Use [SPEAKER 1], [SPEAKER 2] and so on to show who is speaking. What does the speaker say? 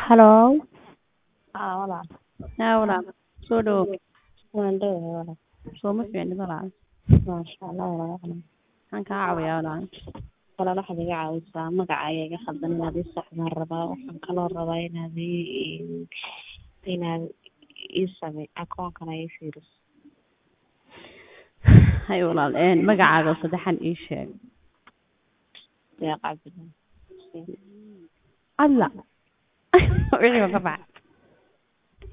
[SPEAKER 1] Hello
[SPEAKER 2] Haa walaal
[SPEAKER 1] yaa walaal soo dhawow
[SPEAKER 2] waan dhowahay walaal
[SPEAKER 1] sooma fiicnid walaal
[SPEAKER 2] maasha Allah walaal
[SPEAKER 1] maxaan kaa caawiyaa walaal
[SPEAKER 2] walaal waxaad iga caawisaa magaca ayaa iga khaldan inaad ii saxdaan rabaa waxaan kaloo rabaa inaad ii inaad ii samey akoonkana ii fiiriso
[SPEAKER 1] hay walaal een magacaaga oo saddexan ii sheeg
[SPEAKER 2] deeq cabdillahi
[SPEAKER 1] alla wixii waa ka bax